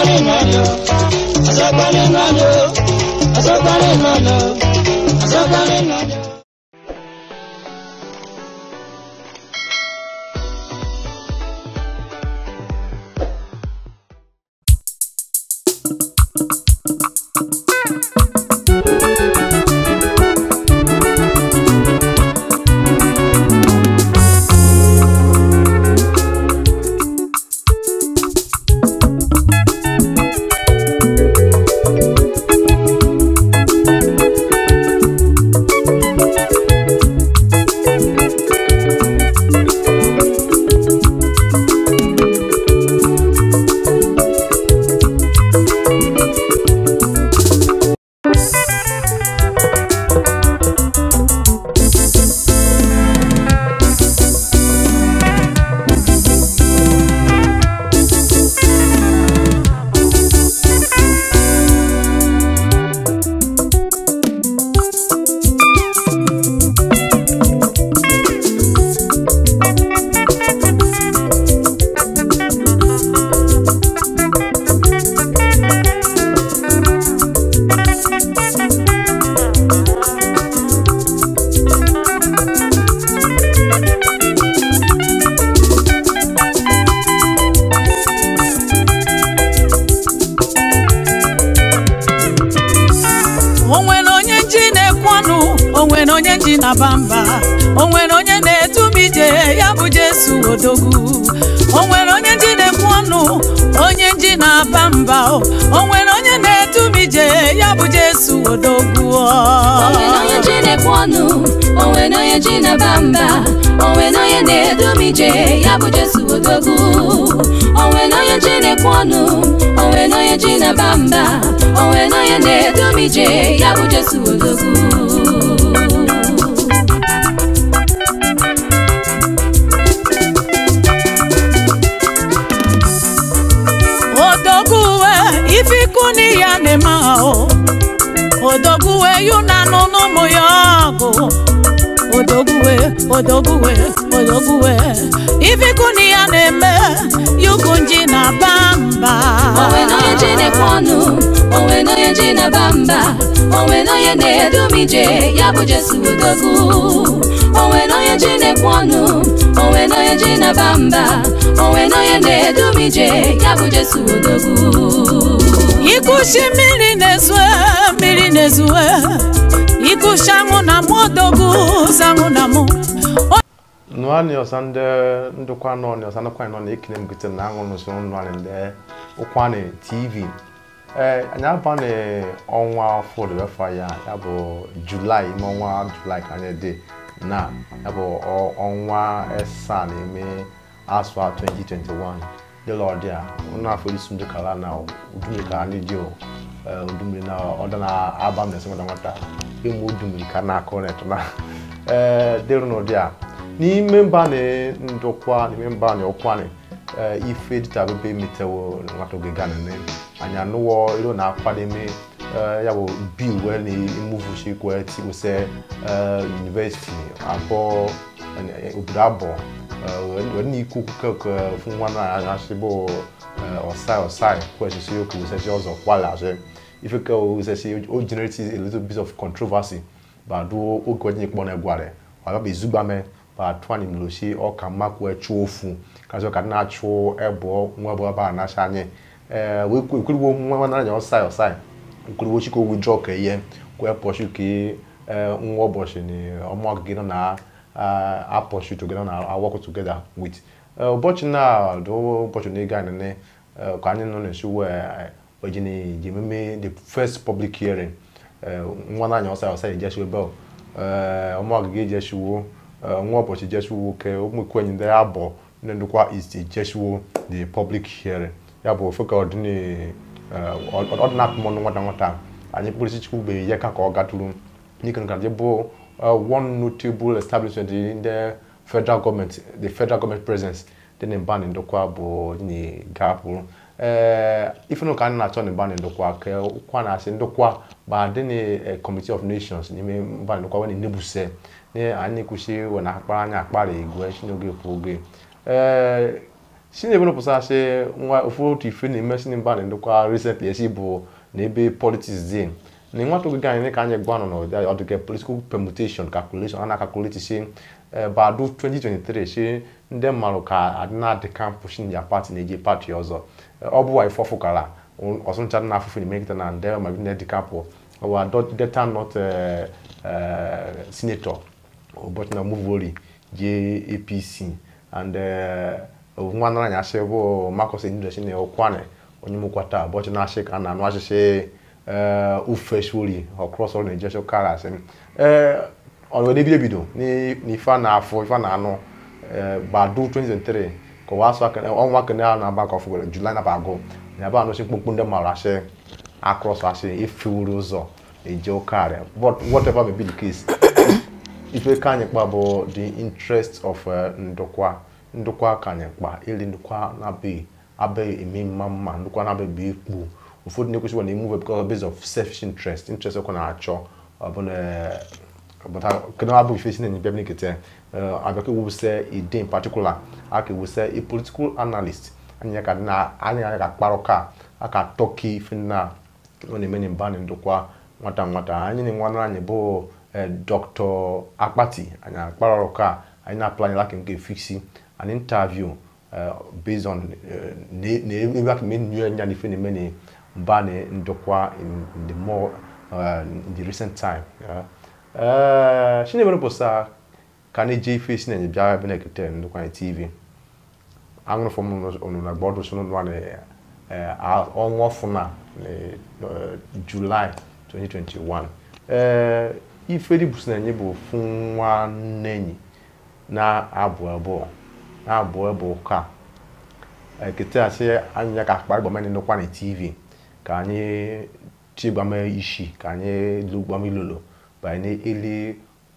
asọgbani nwanyo asọgbani nwanyo asọgbani nwanyo asọgbani nwanyo. o nwere onye nji na-ekwu ọnụ o nwere onye nji na-aba mba o nwere onye na-edu m ije ya bụ Jesu odogwu o nwere onye nji na-ekwu ọnụ onye nji na-aba mba o o nwere onye na-edu m ije ya bụ Jesu odogwu onwe na onye ji na-ekwu ọnụ onwe na onye ji na-aba mba onwe na onye na-edu m ije ya bụ Jesu odogwu onwe na onye ji na-ekwu ọnụ onwe na onye ji na-aba mba onwe na onye na-edu m ije ya bụ Jesu odogwu odogwuwe ife ikwu n'iya na-eme ahụ odogwuwe yu na anụ n'ụmụ ya ọgụ odogwuwe odogwuwe odogwuwe ife ikwu n'iya na-eme yugu nji na ba mba onwe na onye ji na-ekwu ọnụ onwe na onye ji na-aba mba onwe na onye na-edu m ije ya bụ Jesu odogwu onwe na onye ji na-ekwu ọnụ onwe na onye ji na-aba mba onwe na onye na-edu m ije ya bụ Jesu odogwu ikushi mmiri na-ezue mmiri na-ezue ikushi anwụ na mụ odogwu zanwụ na mụ nụanị ọsa ndị ndụkwa nọ ni ọsa ndụkwa nọ na-ekele m gite na aṅụ n'usoro nụanị ndị ụkwanị tv ee anyị abanị ọnwa fọdụ wefa ya ya bụ julaị ime ọnwa julaị ka anyị dị na ya bụ ọ- ọnwa asaa na-eme asụ a 2021 dịla ọdị a ụnụ afọ isi ndị kala na udumiri ka anyị dị o ee, udumiri na ọda na aba m na-esi nwata nwata ịmụ udumiri ka na-akọ na eto na ee dịrụ n'ụdị a n'ime mba na ndokwa n'ime mba na ọkwanị ee, ife dịta bebe metewo nwata oge gana ne anyị anụwọ iro na akwademe ee, ya bụ bil wee na emuvuchi kwe tiwuse university abụọ eh, obodo abụọ wee na ikwu keke fún nwa na ashigbo ọsai ọsai kwesịsị okwu sesi ọzọ kwala ashe ife ke o sesi o generate a little bit of controversy ba do oge onye kpọ na egware wa ba izugba me ba twani mloshi ọ ka mma kwụ echu ofu kazi ka na achụ ebo nwa bụ ba na shanye eh we kwuru nwa na anya ọsai ọsai kwuru chiko withdraw ka ihe kwe pọshu ki nwa ụbọchị ni ọmụ gị nọ na uh, our pursue together na our work together with uh, ụbọchị na do ụbọchị na ịga nene uh, ka anyị nọ n'esi wee oji na ji ememe the first public hearing uh, nwa na anya ọsa ọsa ejeshi ebe ọ ọmụ ọgịga ejeshiwo nwa ụbọchị jeshiwo ke ụmụ ikwenyi ndị abụọ ndị ndụkwa is ejeshiwo the public hearing ya bụ ofe ka ọ dị na ọ dị na-akpụ mọnụ nwata nwata anyị kpụrụsi chukwu be ya ka ka ọ gatụrụ n'ike nka dị bụ uh, one notable establishment in the federal government, the federal government presence, then in ban in Dokwa bo ni gapu. Uh, if you can not turn ban in Dokwa, ke kwa na sin Dokwa ba then a committee of nations ni me ban Dokwa when in Nebuse. Ne ani kushi when akpa anya akpa re igwe shinoge poge. Uh, sini ebe nọpụsa asị nwa ofu otu ife na-eme sini mba na ndokwa recently esi bụ na ebe politics dị na nwata oge anyị ka anyị gwa nọ n'ụdị ọdịga political permutation calculation a na-akakuleti si badu 2023 si ndị mmadụ ka adị na-adị kampụ shi ya pati na-eji pati ọzọ ọ bụ wa ife ọfụkara ọsụncha na afụfụ na emegide na ndị ma ndị dị kampụ ọwa deta not senator ụbọchị na muvori je apc and nwa nara anya asị bụ Marcus Enyidesi na ụkwane onye mụkwata ụbọchị na-asị ka a na-anụ asịsị ufe shuri ọkrọs ọrụ na-eje sọ kara asị ọrụ ebido ebido n'ife a na-afụ ife a na-anụ gbadu 2023 ka ụwa asụ ọnwa kene a na-aba ka ọfụgwere July na bagụ na ebe anụsị mkpụmkpụ ndị mmadụ asị akrọs asị efewuru ụzọ eje ụkarị but whatever may be the case ife ka anyị kpa bụ the interest of ndokwa ndokwa ka anyị kpa ili ndokwa na-abịghị abịghị eme mma mma ndokwa na-abịghị ekpu ụfọdụ na-ekwesịkwa na emove because based of selfish interest interest ọkwa na-achọ ọbụna kedu abụ ife si na enyebe n'ikete abịa ka ewuse ide in particular aka ewuse a political analyst anyị ka anyị ka kparọ ka aka tọki ife na ọ na-eme na mba na ndokwa nwata nwata anyị na nwanne anyị bụ dr akpati anyị akpara ka anyị na-aplan like nke fixi an interview based on ebe aka mee nyo nya n'ife na-eme na mba na ndokwa in the more in the recent time chinebere pụsa ka na-eje ife si na-enye bịa ebe na-ekete ndokwa anyị tv aṅụrụ fọm unu na gbọdụ so n'ụlọ na ọnwa ọfụna July 2021 ee ife dị bụsi na-enye bụ ofu nwanne enyi na-abụ abụọ na-abụ abụ ka ekete asị anyị ya ka akpa gbamani n'ụkwa na tv ka anyị chigbame isi ka anyị lugbame ilolo banye n'eli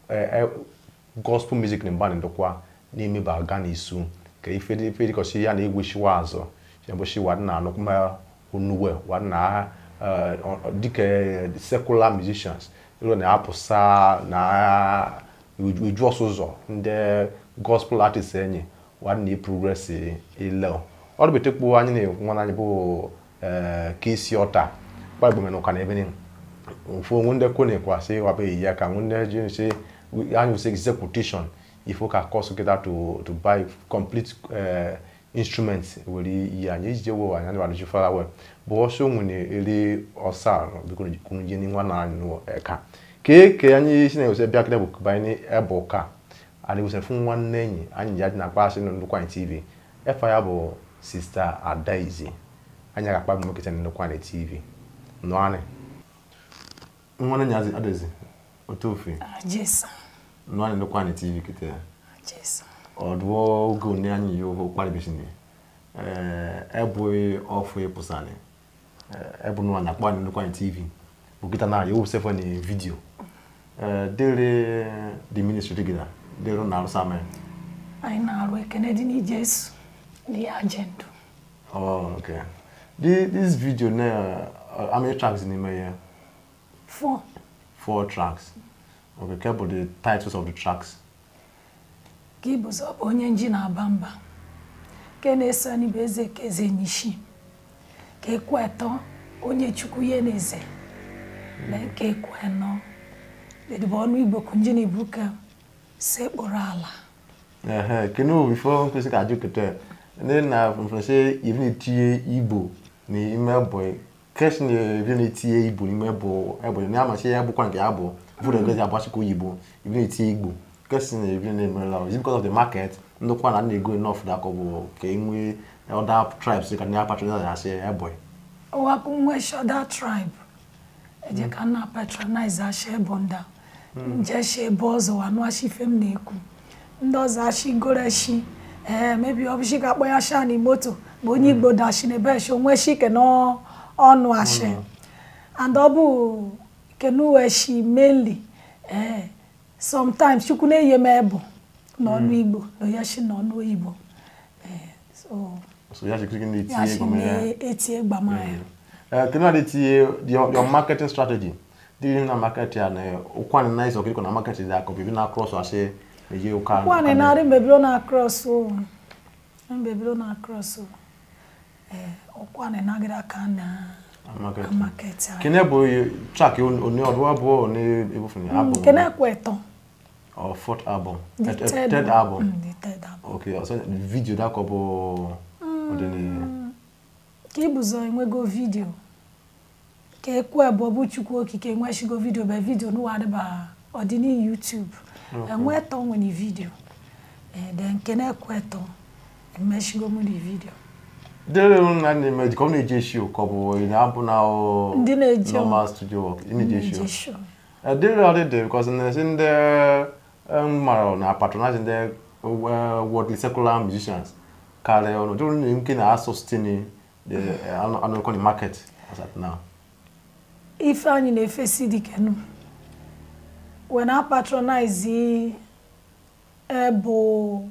gospel music na mba na ndokwa na-emeba aga n'isu ka ife dịkọsi ya na-egweshiwa azụ yabụshi wadị na anụkma onuwe wadị na dịka secular musicians ịrụ na-apụsa na uju ọsụzọ ndị gospel artist enyi wadị na progress ile ọ dịbetekpu anyị na-nwa anyị bụ kesi ọta gbagbeme n'ụka na ebe ofu onwe ndị kone kwasị wabeghị ya ka nwe ndị ji anyị wuse execution ifo ka cost kịta to to buy complete instruments were ihe anyị ejije wo anyị adịbara ji fara wel bụ ọsọ nwere ere ọsa biko kwuru je nwa na anyị eka kee ke anyị si na ewuse bịa kịta bụ banye ebe ụka anyị wuse fún nwanne enyi anyị ji adị na akpa asị ndụkwa anyị tv efa ya bụ sista adaizi anyị ga-akpa bụ mekịta ndụkwa anyị tv nọ anyị nwanne nyazi adịzi otu ofe Jesa. nọ anyị ndụkwa anyị tv kịta Jesa. ọdụọ oge one anyị yi oho kparịbisini ebughị ọfụ ịpụsani ebu nwa na akpa nnukwu anyị tv bụ kịta na yowu sefe na vidio dịrị the ministry gịda dịrị na arụsa mee Anyị na-arụ ekene dị n'Ijesu dị ajendụ. oh okay Thi- this video na uh, how many tracks n'ime ya Four. four tracks okay ke bụ the titles of the tracks ka ịbụzọ bụ onye nji na-aba mba nke na-eso anyị bụ eze ka eze nyishi ka ekwetọ onye chukwu ya na eze na nke ekwenọ dedịbụ ọnụ igbo kunji na ibu ka sekpụrụ ala ehe kene o before nkwesị ka ajụ kete ndị na mfese ibi na-etinye igbo n'ime bụ keshi na ibi na-etinye igbo n'ime bụ ebe na amachi ya bụkwa nke ya bụ bụrụ ego agbachikwa oyibo ibi na-etinye igbo keshi na ibi na-emerela is because of the market ndokwa na na-ego enough da ka ọ bụ ka e nwee other tribes ka ndị apatronize ya asị ebe ọwapụ nwe shoda tribe eje ka nna patronize asha ebonda njeshi ebe ọzọ wanụashi ife m na-ekwu ndị ọzọ ashi goreshi ee mebi ọbụshi ka akpọ ya shani moto bụ onye igbo dashi na ebe shi onwe shi ke n'ọnụ ashi and ọ bụ kenuwe shi mainly ee sometimes chukwu na-eyi m ebu n'ọnụ igbo na ya shi n'ọnụ oyibo ee so so ya chekiri ya na-etinye shi ego mere ya na-eti gbamaya Uh, can I see your, your marketing strategy? Do you na market ya na ukwane nice okiko na market ya ko bibi na cross wa se eje uka. nwaanyị na-arị mebiri ọ na-across o mgbe ebido na cross ọkwa na nagịrị aka na Market. market anyị. kene bụ track oni ọdụ abụọ oni ebufuni Mm, album nke na-ekwe ịtọ or fourth album the Eh, eh, third third one. album Mm, the third album okay ọsọ video dakọ bụ ọdịni ka ịbụzọ enwego vidio ka ekwe bụ bụ chukwu okike enwechigo vidio bụ vidio n'ụwa adịba ọdịni YouTube enwe tọ nwere vidio de nke na-ekwe tọ emechigo m the vidio dere na na-eme ka ọ na-eji esi ka ọ bụ ị na-abụ na ọ Ndị na-eji normal studio work ị na-eji esi Ndị show. dere ọ dị dị because na-esi ndị em, mara na patronize ndị eh, worldly secular musicians karịa ọnụ jụrụ na nke na-asụ stini anụ ekoni market as at now ife anyị na-efesi dikenu wee na patronize bụ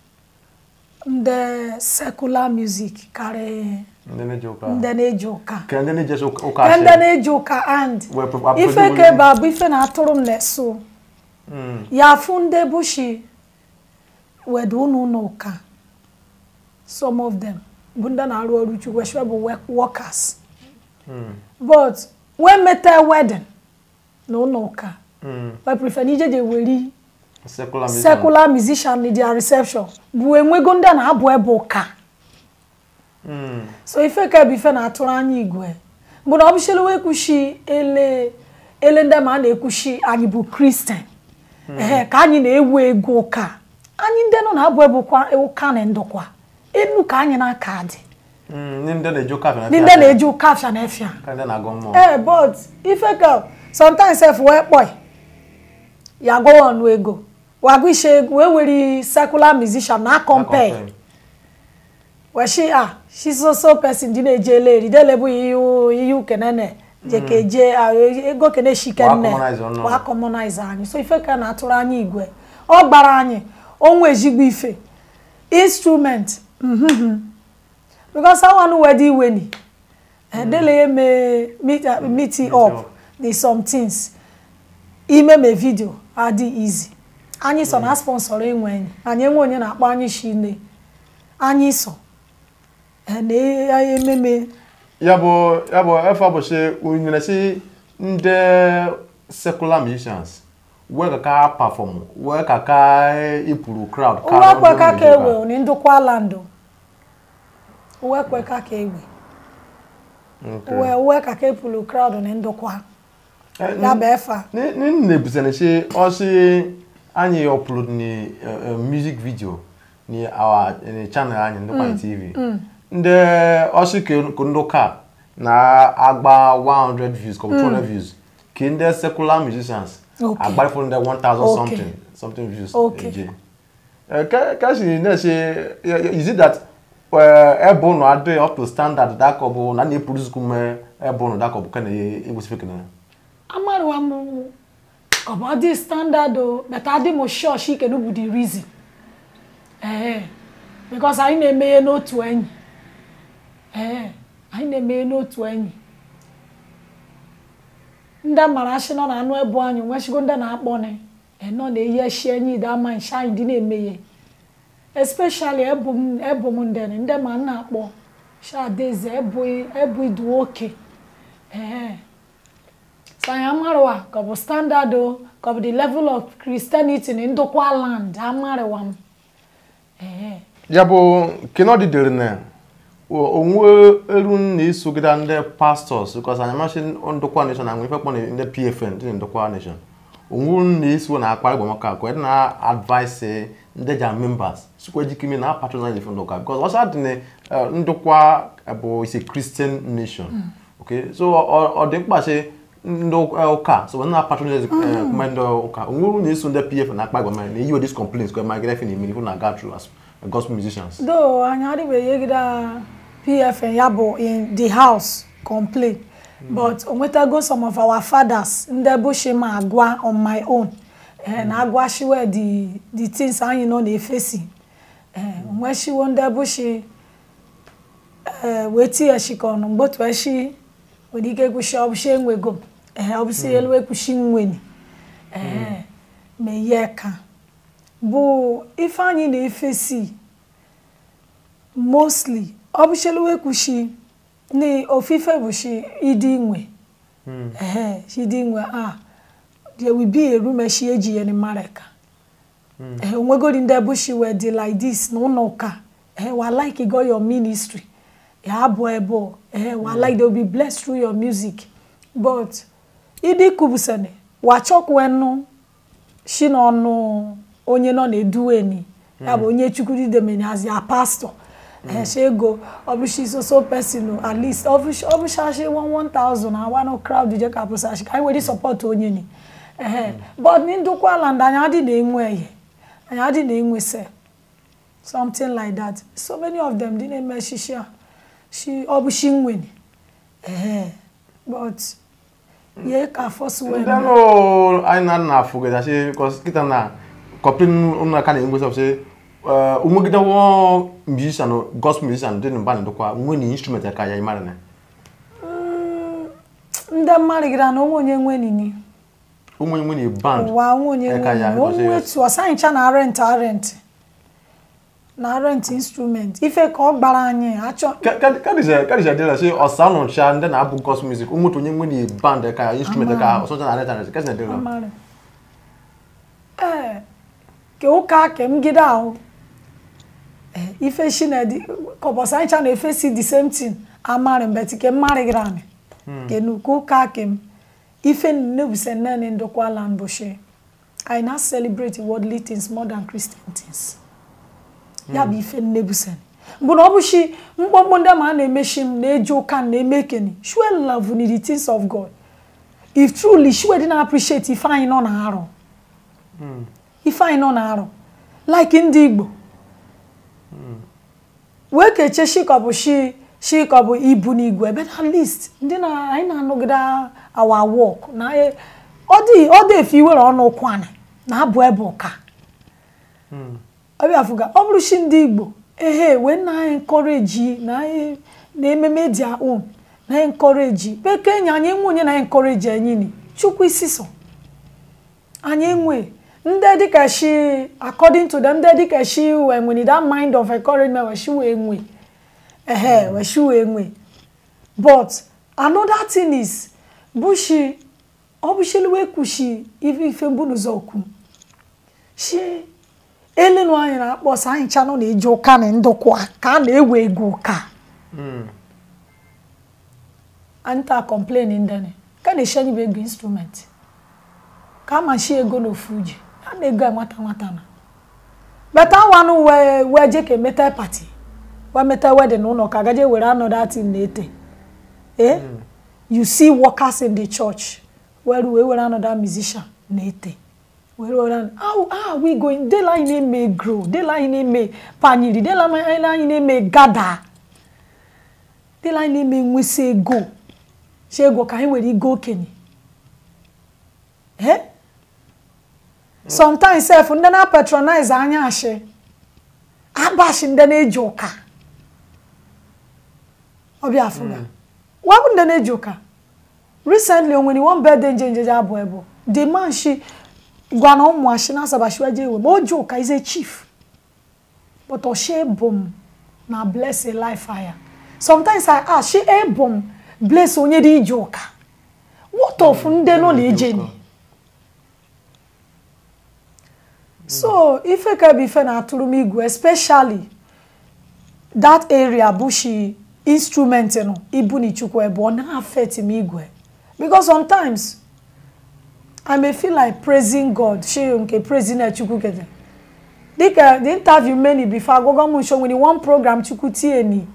ndị secular music karịa ndị na-eji ụka ndị na-eji ụka ka ndị na-eji esi ụka ka ndị asị. na-eji ụka and Wee pro- approach ife onye- ka ebe a bụ ife na-atụrụ m na-eso Mm. ya afụ ndị bushi wedu ụnụ ụlọ ụka some of them bụ ndị na-arụ ọrụ chukwu especially bụ work- workers Mm. but wee meta wedding na ụlọ ụka Mm. I prefer n'ije je weri secular musician. secular musician na their reception bụ enwego ndị a na-abụ ebe ụka Mm. so ife ka bụ ife na-atụrụ anya igwe bụ na ọ bụchara wee kwushi ele ele ndị ma a na-ekwushi anyị bụ kristian ehe ka anyị na-ewu ego ụka anyị ndị nọ na-abụ ebe ụkwa- ụka na ndụkwa enu ka anyị na-aka dị Mm. ndị ndị na-eji ụka afịa ndị ndị na-eji ụka afịa na efia ka ndị na-agụ mmụọ ee but ife ka sometimes sef wee kpọị ya gụọ ọnụ ego wagụ ishe ego wee were secular musician na compare Akọmpe. wee shi ah shi so so person dị na-eje ele eri dele bụ ihe ihe ukenene je ka eje ah, ego kene shike Wa nne commonize ọnụ. wa commonize anyị so ife ka na-atụrụ anyị igwe ọ gbara anyị onwe ezigbo ife instrument mhm. because awanụ wedi iweni dele ya mee meet uh, meet it up up. the some things ime me video adị easy anyị so na sponsor enwe anyị anyị enwe onye na-akpọ anyị shine anyị so eh, na anyị ememe ya bụ ya bụ efe ụbọchị unyere si ndị secular musicians wee ka ka perform wee ka ka ipuru crowd uwe kwe ka ka ewe oni ndụkwa landụ uwe kwe ka ka ewe uwe uwe ka ka epulu crowd ni ndụkwa ya bụ efa nne busene si ọsị anyị upload ni uh, uh, music video ni our ni channel anyị ndụkwa tv ndị ọsị ka ndị ụka na-agba 100 views ka ọ bụ 200 views ka ndị secular musicians Okay. agbarịfụ ndị 1000 Okay. something something views Okay. eje Eh, ka ka si na-esi is it that eh, ebe ụnụ adị up to standard dakọ bụ na na-epuru kume ebe ụnụ dakọ bụ ka na-egosife kene amaruwa m ọ bụ dị standard o but adị m sure shi kedu bụ the reason ee because anyị na-emeghe n'otu enyi ee anyị na-emeghe n'otu enyi ndị mara ashị nọ na anụ ebu anyị nwechigo ndị na-akpọni nọ na-eyi eshi enyi dị ama nshi anyị dị na-emeghe especially ebu m ebu m ndene ndị ma nna akpọ shadeze ebu ebu idu oke ee so anyị amarịwa ka ọ bụ standard o ka ọ bụ the level of christianity na ndokwa land amarịwa m ee ya bụ kenọdị dere na o- onwe eru na-esogide ndị pastors because anyị masị ndokwa nation na nwe ife kpọ na ndị pfn ndị ndokwa nation onwe na-eso na akpa igbo maka ka na advice ndị ja members sikwa ejikime na patronize ife ndokwa because ọsọ dị na eh, ndokwa bụ is a christian nation okay so ọ ọ dị mkpa sị ndị ụka- ụka so na patronize kuma ndị ụka onwe uru na-eso ndị pfn na akpa igbo na eyiwe dis complaints kwa ma gịrị na emiri na ga through as gospel musicians do anyị adịbeghị egide pfn ya bụ in the house complain but o nwetago some of our fathers ndị bushi ma agwa on my own eh, na agwashiwe the the things anyị nọ na-efesi eh, onweshiwo ndị bushi eh, wee tighachikọ ọnụ mgbe otu eshi nwere ike kwushi ọbụshi enwego eh, ọbụshi elu ekwushi nweni eh, ma ihe ka bụ ife anyị na-efesi mostly ọ bụchelu kwushi ni ofufe bụ shi ịdị nwe ehe shi ịdị nwe a there will be a room shi eji ya ni mareka ehe onwegodi ndị bushi wee dị like this na ụlọ ụka ehe wa like go your ministry ya abụ ebe ehe wa like they will be blessed through your music but ịdị kubusene wa chọkwenu shi n'ọnụ onye nọ na-eduweni ya bụ onye chukwudidemeni as ya pastor ẹ̀ṣẹ̀ ego ọbụshi soso person at least ọbụshashi one thousand and one crowd je ka pụsashi ka anyị were support onye ni ehe but ní ndụkwa land anyị adị na-enwe ehe anyị adị na-enwe se something like that so many of them dị na-eme shishi a shi ọbụshi nweni ehe but ye ka force ndị well anụ anyị na na afụgịda shi kọs kịta na kọpịn ụnụ aka na-enwe sọ shi umegide wọ musician gospel musician dị na mba na-edokwa nwe na instrument ka ya ịmara na ndị mmadụ gara na onwe onye nwe nini ụmụ nwe na band ụwa onwe onye Eka ya, nwe because onwe yes. tu ọsanyicha na rent arent na rent instrument ife ka ọ gbara anyị achọ kadịja dịla shi ọsa nọ cha ndị na-abụ gospel music ụmụ otu onye nwe na band ka instrument ka ọsọcha na reta kadịja dịla Amara. ee ke ụka ke mgide ahụ Eh, ife shinedi kọbọsanyicha na efe si the same thing amari mbeti ke mmari gira anyị ke nuku ụka ke m ife nnebuse nnene ndokwa land bụshi I now celebrate worldly things more than Christian things. ya bụ ife nnebuse bụ na ọ bụshi mkpọmkpọ ndị ma a na-emeshi m na-eji ụka m na-eme keni shue love ni the things of God if truly shue dị na-appreciate ife anyị nọ na-arụ ife anyị nọ na-arụ like ndị Igbo wee keche shikọbụ shi shikọbụ ibu n'igwe but at least ndị na anyị na-anọgide our work na anyị- ọ dị ọ dị efe iwere ọnụ ụkwana na abụ ebe ụka ọbịa fụga ọ bụrụ shi ndị igbo ehe wee na anyị nkọreji na anyị na ememe dị akpụ na anyị nkọreji bekee nye anyị enwe onye na anyị nkọreji anyị ni chukwu isi so anyị enwe ndị dịka shi according to them ndị dịka shi wee nwere that mind of encouragement wee shi wee nwe ehe wee shi wee nwe but another thing is bushi ọ bụshili wee kwushi ife ife mbụ n'ụzọ okwu shi elenu anyị na-akpọsa anyị chanụ na-eji ụka na ndụkwa ka a na-ewe ego ụka anyị taa complain ndene ka na-eshi anyị bụ ego instrument ka ama shi ego n'ofu ji a na-ego a nwata nwata na beta wanụ wee wee je ka emeta pati wee meta wedin ụlọ ka gaje were anọda tin na-ete eh you see workers in the church were wee were another musician na-ete were were an- how how are we going dela anyị na-eme grow dela anyị na-eme panyiri dela anyị na-eme gada dela anyị na-eme nwesị ego si ego ka anyị were igo okenye eh sometimes sef ndị na patronize anya ashị abashi ndị na-eji ụka ọbịa afụga wabụ ndị na-eji ụka recently onwere one birthday nje njeje abụ ebu the man shi gwa na ụmụ ashi na asabashiwa je ewe ma o ji ụka is a chief but ọshi ebom na bless a life aya sometimes i ask shi ebom bless onye dị ije ụka what of ndị nọ na-eje ni so ife ka bụ ife na-atụrụ m igwe especially that area bụ shi instrument nọ ibu na ichukwu ebe ọ na-affect m igwe because sometimes i may feel like praising god shi nke praising na chukwu kete dịka the interview many before agwagwa m nso nwere one program chukwu tie ni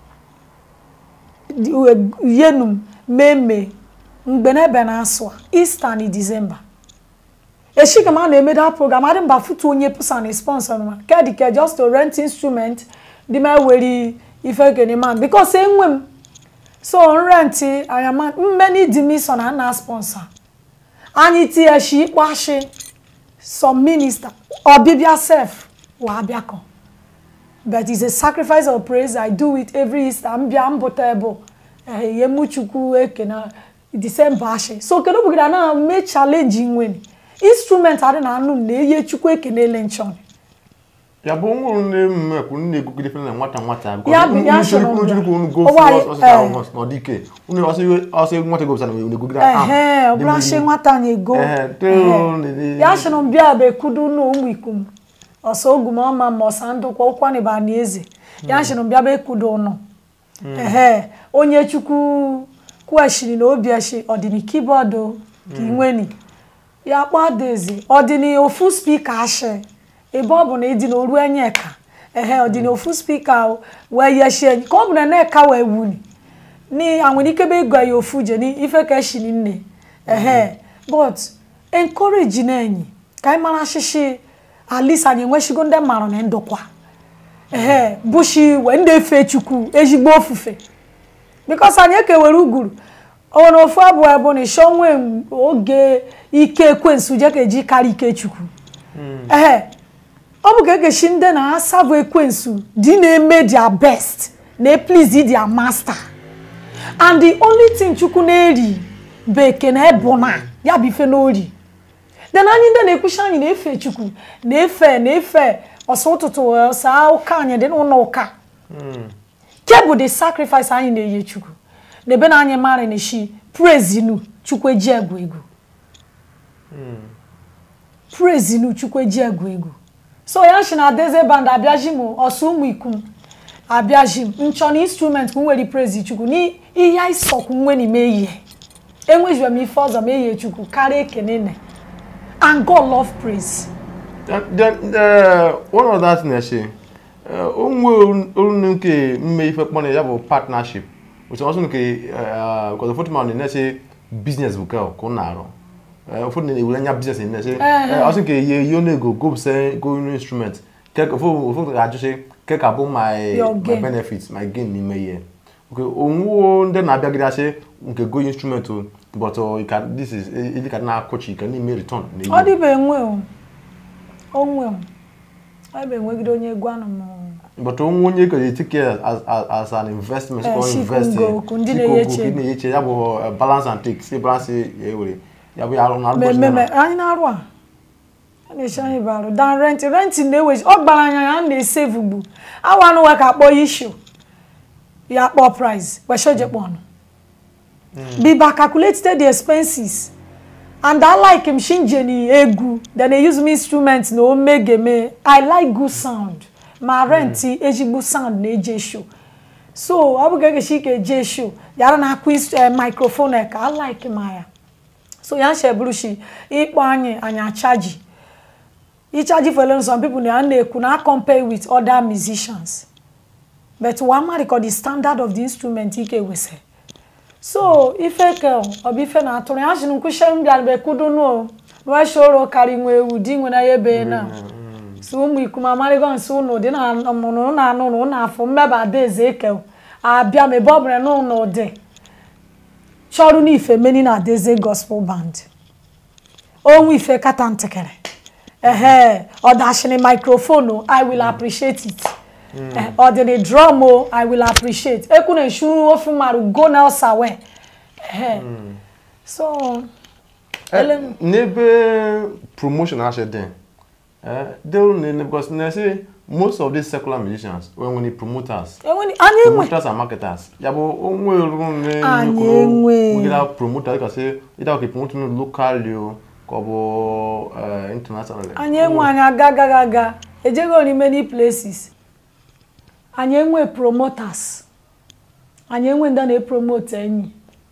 yenum meme mgbe n'ebe na-asụ a easter na december eshika m a na-eme that program adị mba futu onye pụsa na sponsor ma kedike just to rent instrument dị ma were ife kene man because enwe m so nrenti anyama mmeni di mi so na na sponsor anyị tie shi ikpashi some minister ọbịbịa sef wa abịakọ but it's a sacrifice of praise i do it every easter mbịa mbụta ebe ihe mụ chukwu eke na december ashi so kedu bụgara na mee challenge nweni instrument adị na anụ m na-eye chukwu ekenele nchọn ya bụ nwụrụ nne m ekwu nne egogide fere na nwata nwata Ya bụ- ya soro m bịa. go Ụwa anyị- eh. n'ọdike unu ọsọ nwata gobisa na egogide ehe ọ bụla shi nwata anyị ego Ehe. ya sịrị m bịa bụ ekudu na ụmụ ikum ọsọ ogum ọma ma ọsa ndụkwa ụkwa na ịba na eze ya sịrị m bịa bụ ekudu ụnụ ehe onye chukwu kweshiri na obi eshi ọdịni kibọọdụ ka inweni ya kpọọ adaeze ọdịni ofu spika ashị ebe ọ bụ na ịdị na oru enye ka ehe ọdịni ofu spika wee yeshi enyi ka ọ bụ na na-eka wee wuni ni àwọn oníkébé gba ya ofu je ni ife ka eshi ni nne ehe but encourage na enyi ka anyị mara shishi at least anyị enweshigo ndị mara na ndụkwa ehe bushi wee ndị efe chukwu ezigbo ofufe because anyị ekewere uguru o nwere ofu abụọ abụ na isho nwe oge ike ekwensu je ka eji karịa ike chukwu ehe ọ bụ ka egeshi ndị na-asabụ ekwensu dị na-eme their best na please their master and the only thing chukwu na-eri bụ ekene bụ na ya bụ ife n'ori then anyị ndị na-ekwuchi anyị na-efe chukwu na-efe na-efe ọsọ ụtụtụ ọsa ụka anyị dị n'ụlọ ụka ke bụ the sacrifice anyị na-enye chukwu na ebe na anyị mara na shi praise nu chukwu eji egwu egwu praise nu chukwu eji egwu egwu so ya shi na adeze band abịaji m ọsọ ụmụ ikum abịaji m nchọ na instrument ka m nwere praise chukwu n'ihe anyị sọkwu nwe n'ime ihe enwejibe m ife ọzọ ma ehie chukwu karịa ekene ne and god love praise then uh, one of that na-eche onwe orunu nke mme ife kpọrọ ya bụ partnership otu ọsọ nke because ụfọdụ ma na-eche business bụ ka ọ na-arụ ụfọdụ na-ewere anya business na-eche ọsọ nke ihe ihe na-ego gopse go instrument ụfọdụ ga-ajụsị ke ka bụ my Your my gain. benefit my gain n'ime ihe okay onwuo ndị na-abịagide asị nke go instrument o but uh, you can- this is ịdị ka na-akọchi ka na-eme return na ọ ihe dịbe enwe o onwe o ọ bụ enwegide onye egwu anụ m but onwe onye ka take care as, as, as an investment Eh, or ship invest ngo, ku ndị ship na-eyeche. ngo, ka ị na-eyeche ya bụ uh, balance and take si balance ya ewere ya bụ ya arụ na arụ ụbọchị mmemme na- anyị na-arụ a a na-eche anyị bụ arụ dan rent rent na-eweji ọ gbara anya ya na-esave ugbu awa anụ nwe ka akpọ ishu ya kpọọ price weshoje kpọnụ biba calculated the expenses and i like him shinjeni egwu then they use me instrument na omegeme i like good sound ma rent ezigbo sound na-eje show so ọ bụ ga-egeshi ike eje show yara na akụ microphone ka i like ma ya so ya sheburushi ịkpọ anyị anyị achaji ịchaji for some people na na-ekwu na compare with other musicians but wama record the standard of the instrument ike wese so ife ke ọ bụ ife na-atụrụ ya sị nkwụshe m bịara bekudunu nweshoro karị nwe ewu di nwere ya ebe na si ụmụ ikum amarịgo nsị ụnụ dị na mụrụ na anụ ụnụ afọ mmeba adaeze eke abịa ma ebe ọ bụla na ụnụ dị chọrụ n'ife meni na adaeze gospel band onwe ife kata ntakịrị ehe ọ dashịrị microphone i will appreciate it Eh, ọ dịrị drum o i will appreciate ekwu na eshu ofu marụ go na ọsawe ehe so Eh, ele m n'ebe promotion ashe dị eh, they will need because na say most of these secular musicians when when promoters enwe anyị enwe promoters and marketers ya bụ onwe ru ne Anyị enwe. wegida promoter ka say either okay promote no locally o ka ọ bụ eh, internationally anyị enwe anyị aga agaghị aga ejego ni many places anyị enwe promoters anyị enwe ndị na-epromote enyi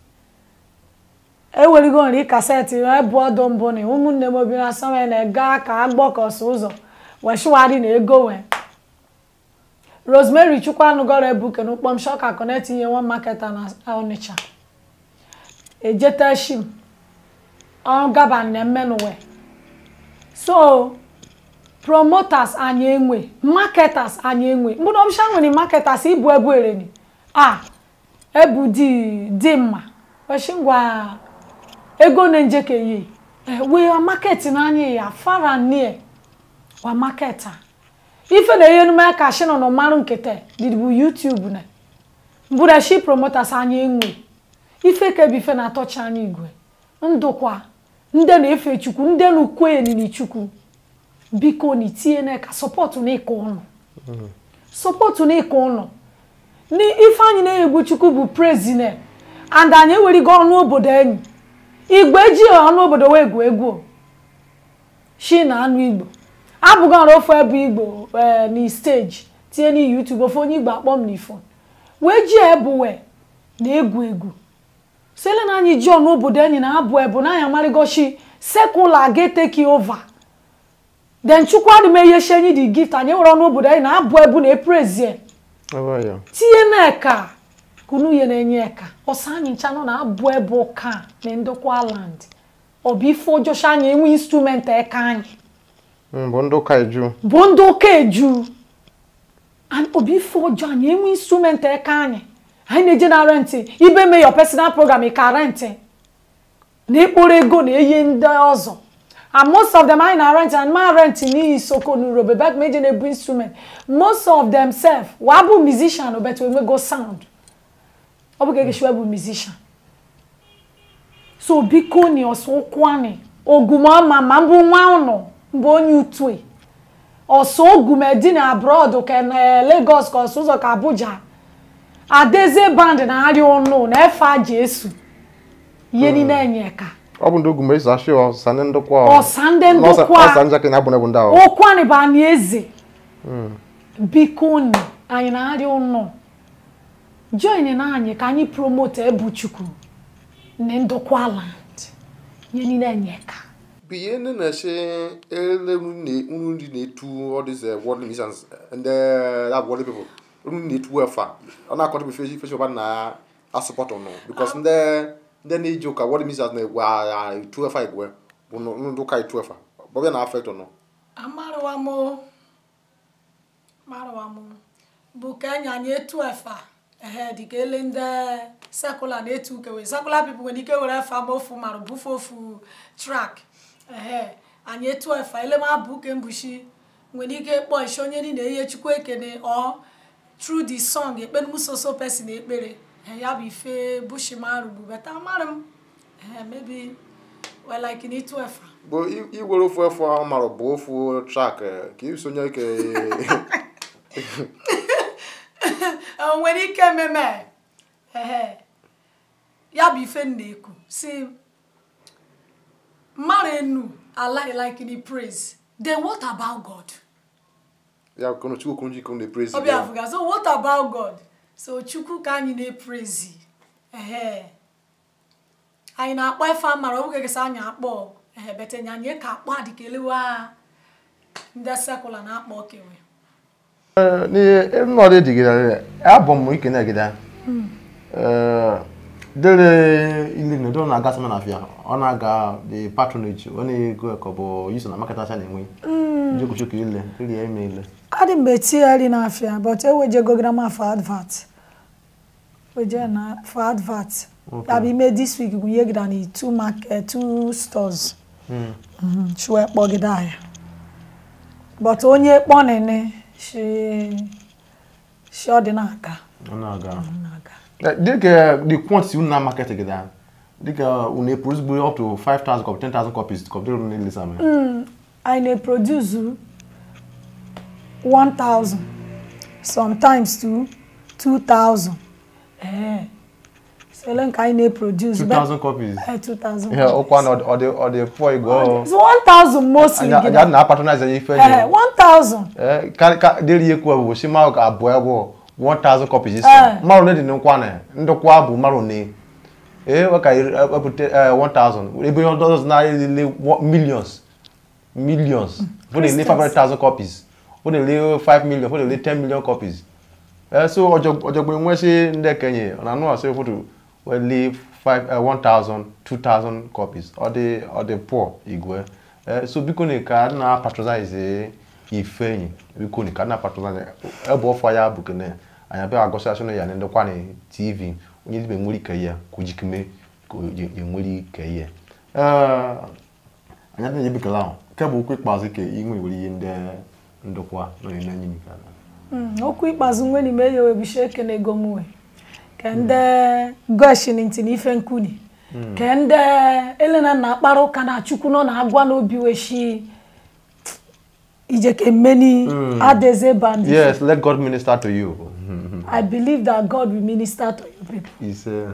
ewerigo nri kaseti ebu ọdụ mbụ na ụmụnne m obi na sọme na-ega ka agbọkọsị ụzọ weshiwari na ego wee rosemary chukwanugoro ebuke na ụkpọm shoka connect ihe nwa maketa na onitsha ejeta shim ọ gaba na mmenuwe so promoters anyị enwe marketers anyị enwe mgbe na ọbụcha nwere marketers ibu ebu ereni a ebu dị dị mma weshi ngwa ego na njeke ye wee wa market n'anya ya far and near wa marketer ife na ihe nume ka shi nọ n'ọmarụ nkete dịdịbụ youtube na mbụra shi promoters anyị enwe ife ka ebe ife na-atọcha anyị igwe ndụkwa ndị na-efe chukwu ndị na-ukwe enini chukwu biko na itinye n'aka sọpọtụ na ịka ụnụ sọpọtụ na ịka ụnụ ni ife anyị na-egwu chukwu bụ prezident and anyị ewerigo ọnụ obodo enyi igwe ji ọnụ obodo wee egwu egwu o. shi na anụ igbo abụghị ọrụ ofu ebe igbo ee na steji tinye na youtube ofe onye igbo akpọ m n'ifon wee ji ebuwe na egwu egwu sele na anyị ji ọnụ obodo enyi na abụ ebu na anyị amarịgoshi sekula ga take over then chukwu adị m eyeshi enyi dị gift anyị were ọnụ obodo enyi na abụ ebu na eprezie ebe ya tinye n'eka kunu ihe na-enye eka ọsa anyị ncha nọ na abụ ebe ụka na ndokwa land ọ bụ ife ọjọọ anyị enwe instrument eka anyị Mm, bụ ndị ụka eju bụ ndị ụka eju And obi ife ọjọọ anyị enwe instrument eka anyị anyị na-eje na rentị ibe mee your personal program ị ka rentị na ịkpụrụ ego na eyi ndị ọzọ and most of them anyị na rent and ma rent n'ihi soko n'urobe back meje na-ebu instrument most of them sef wa bụ musician obetu enwego sound ọ bụ ka egeshiwa bụ musician so biko ni ọsọ ụkwụ anyị ogumọma ma mbụ nwa ụnụ mbụ onye utue ọsọ ogumedi na abroad ka na Lagos ka ọsọ ụzọ ka Abuja adeze band na-arịa ụnụ na efe aja esu ihe niile enye ka ọ bụ ndị ugwu ma esi ashị ọsa ndị ndokwa ọsa ndị ndokwa ọsa njakịrị na-abụ n'ebu ndị ahụ ụkwani bụ anyị eze biko ni anyị na-arịa ụnụ join na anyị ka anyị promote ebuchukwu na ndokwa land ihe niile enye ka bụ ihe ndị na-eche ele nri na-etu all these uh, world missions ndị that world people nri na-etu efa ọ na-akọta bụ feshi feshi ọba na asụpọtụ nụ because ndị ndị na-eji ụka world missions na-egwe agha etu efa egwe bụ nụ- ndị ụka etu efa bọbịa na afektụ nụ amarụwa m marụwa m bụ ka enye anyị etu efa ehe dịka ele ndị sekụla na-etu ukewe sekụla pipụ nwere ike were efa ma ofu marụ bufe ofu trak ehe anyị etu efa ele ma bụ uke mbushi nwere ike kpọọ isi onye niile ihe chukwu ekene ọ through the song ekpere m soso person ekpere ehe ya bụ ife bushi marụ bụ beta amarị m ehe maybe well like in itu efa bụ i- iwere ofu efu ahụ mara bụ ofu trak ka isonye ike o nwere ike ememe ehe ya bụ ife m na-ekwu si mmadụ enu alaghị like the praise then what about god ya kono chukwu okwu njikọ na-eprezi ọbịa afụga so what about god so chukwu ka anyị na-eprezi ehe anyị na-akpọ efe amara ọ bụghị gesa anyị akpọ ehe betenye anyị ka akpọ adịkelewa ndị sekụla na-akpọ okenwe n'ihe nnọdụ digidere abụ m ike na-egide dere ili na edo na-aga sama na afịa ọ na-aga the patronage ọ na-ego ka ọ bụ yuso na market acha na-enwe njokwuchukwu ile iri ya ime ile adị mgbe tighari n'afịa but ewejegogara m for advert weje na for advert ya bụ ime this week gụnye gida na two market two stores chue kpọgide ahịa but onye kpọ nene shi shi ọ dị na-aga ọ na-aga na-aga Eh, dịka the quantity unu na market gị daa dịka unu produce bụ up to 5,000 copies 10,000 copies kọpụtara unu niile sama anyị na-eproduce 1000 sometimes to 2000 ee sele nke anyị na-eproduce 2,000 copies Eh, 2000 ihe ụkwa na ọ dị ọ dị pụọ igwe It's 1000 mostly anya gida. na patronize ya ife Eh, nye 1000 Eh, ka ka dịrị ihe kwuo bụ si ma ka abụọ abụọ 1000 copies isi Eh. mmadụ ne dị n'nkwa na ndịkwa bụ mmadụ ne ee ọ ka epụta 1000 ebe onye ọzọ na-ele millions millions for the Christians. 500,000 copies for the 5 million for the 10 million copies Eh, so ọjọgbọn enwe si ndị kenye ọ na-anụ asị foto wele 1000 2000 copies ọ dị ọ dị poor igwe Eh, so biko na ka na patronize ife enyi biko na ka na patronize ebe ọfọ ya bụ kene anyị abịa agọsị asị na ya na ndekwa na tv onye dibe nwere ike ya ka o jikeme ka o je- enwere ike ya Eh, anyị adịghị ebikala ahụ nke bụ okwu ikpeazụ ka inwe were ihe ndị ndokwa nọ n'enye anyị nke ala Mm, okwu ikpeazụ nwe n'ime ya webisha ekene gomwe ka ndị goshini ntị n'ife nkuni ka ndị elena na akpara ụka na chukwu nọ na agwa n'obi weshi ijeke many adeze band Yes, let God minister to you. i believe that god will minister to you people He's, uh,